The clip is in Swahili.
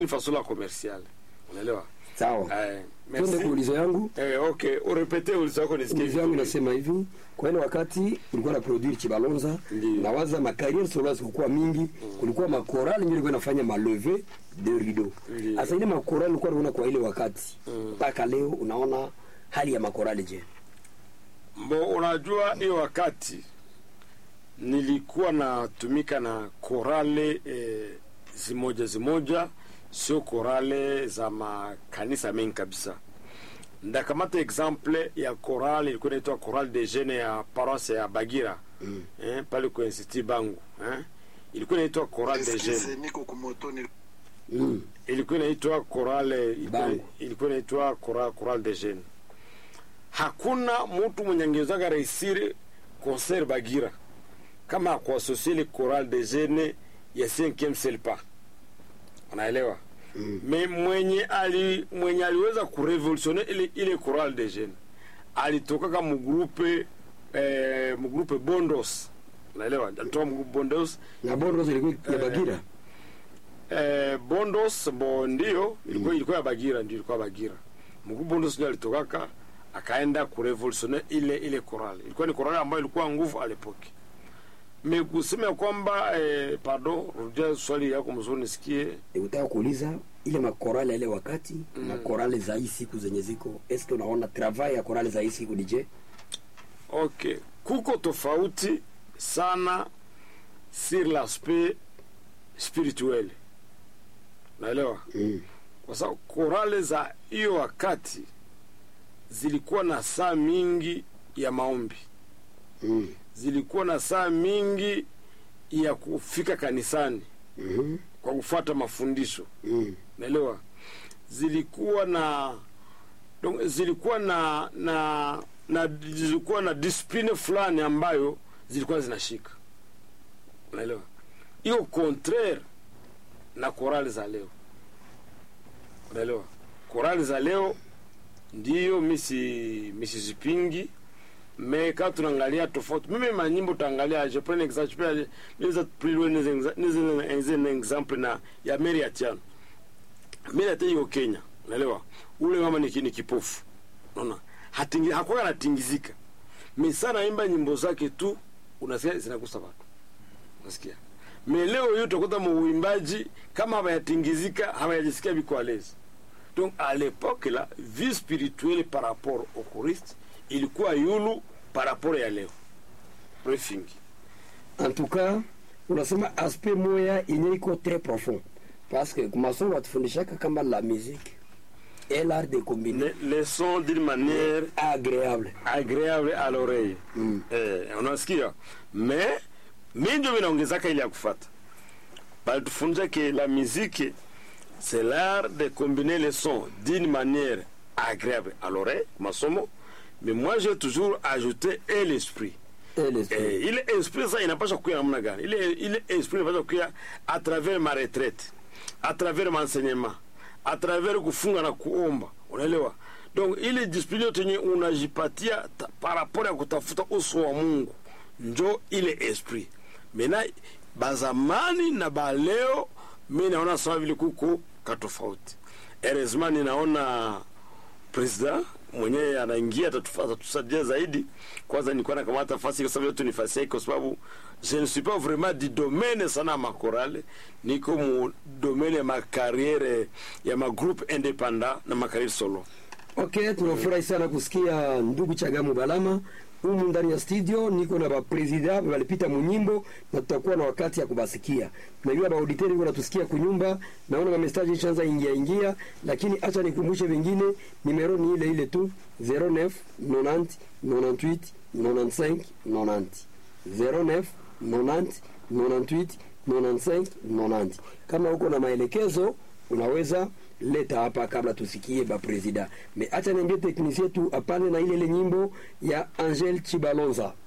une façon la commerciale unaelewa sawa eh, twende merci kuulizo yangu eh, okay urepete ulizo wako nisikie ulizo yangu vizuri. inasema hivi kwa ile wakati ulikuwa na produire chibalonza Ndiyo. nawaza makariere sola zikukuwa mingi kulikuwa makorali ndio ilikuwa inafanya maleve de rideau Ndiyo. sasa ile makorali ulikuwa unaona kwa ile wakati Mm. mpaka leo unaona hali ya makorali je Mbo, unajua hiyo wakati nilikuwa natumika na korale e, zimoja zimoja, sio korale za makanisa mengi kabisa. Ndakamata exemple ya korale ilikuwa inaitwa korale de jeune ya paroisse ya Bagira Mm. eh, pale kwa institut Bangu eh, ilikuwa inaitwa korale de jeune Excuse, niko kumoto ni mm. ilikuwa inaitwa korale ilikuwa- Bangu. ilikuwa inaitwa korale, korale de jeune. Hakuna mtu mwenye angewezaga reisiri concert Bagira kama kuasosie ile korale de jeune ya 5e selpa, unaelewa Mm. me mwenye ali mwenye aliweza kurevolutione ile ile korale de jeune alitoka mugrupe eh, mugrupe Bondos, unaelewa, alitoka mugrupe Bondos na bondo zilikuwa ya Eh, bagira Eh, Bondos bo ndio ilikuwa ilikuwa ya Bagira ndio ilikuwa Bagira. Mkuu Bondos ndio alitokaka akaenda kurevolutione ile ile korali. Ilikuwa ni korali ambayo ilikuwa nguvu alepoki. Me kusema ya kwamba eh, pardon, rudia swali yako mzuri nisikie. utaka kuuliza ile makorali ya ile wakati Mm. na korali za hii siku zenye ziko eske unaona travail ya korali za hii siku ni je Okay, kuko tofauti sana sur l'aspect spirituel. Naelewa? mm. kwa sababu korale za hiyo wakati zilikuwa na saa mingi ya maombi, Mm. zilikuwa na saa mingi ya kufika kanisani Mhm. kwa kufuata mafundisho, Mm. naelewa. Zilikuwa na donc, zilikuwa na na na zilikuwa na discipline fulani ambayo zilikuwa zinashika, unaelewa. Hiyo contraire na korali za leo, unaelewa. Korali za leo ndiyo misi misizipingi me ka tunaangalia tofauti mimi manyimbo utaangalia je prends un exemple je peux aller niweza plus loin niweza niweza un exemple na ya Mary Atiano Mary Atiano yuko Kenya unaelewa ule mama ni ni kipofu unaona hatingi hakuwa anatingizika mimi sana imba nyimbo zake tu unasikia zinagusa watu unasikia me leo hiyo utakuta muimbaji kama hawayatingizika hawajisikia biko à l'aise donc à l'époque là vie spirituelle par rapport au Christ ilikuwa yulu par rapport ya leo briefing en tout cas unasema aspect moya yenye iko très profond parce que kumasomo watufundishaka kama la musique et l'art de combiner les, les sons d'une manière agréable agréable à l'oreille Mm. eh, unasikia mais mi ndio vinaongezaka ile ya kufata balitufunza ke la musique c'est l'art de combiner les sons d'une manière agréable à l'oreille masomo mais moi j'ai toujours ajouté et l'esprit et l'esprit Eh, ile esprit sasa inapaswa kuya namna gani? Ile ile esprit inapaswa kuya à travers ma retraite, à travers m'enseignement, à travers kufunga na kuomba, unaelewa? Donc ile discipline yote yenye unajipatia ta- par rapport ya kutafuta uso wa Mungu, njo ile esprit. Mena bazamani na baleo, mi naona sawa vile kuko katofauti. Heureusement ninaona president mwenyewe anaingia atatufa- atatusaidia zaidi. Kwanza nilikuwa nakamata fasi kwa sababu yote ni fasi yake, kwa sababu je ne suis pas vraiment du domaine sana ya makorale, niko mu domaine ya makariere ya magroupe independant na makariere solo. ok tunafurahi sana kusikia ndugu chagamu balama humu ndani ya studio niko na bapresida walipita munyimbo na tutakuwa na wakati ya kubasikia najua bauditeri iko natusikia kunyumba naona mamestaji ishaanza ingia ingia lakini acha nikumbushe vingine nimero ni ile ile tu 09 90 98 95 90 09 90 98 95 90 kama uko na maelekezo unaweza leta hapa kabla tusikie bapresida me acha niambie teknisie tu apane na ile ile nyimbo ya angel chibalonza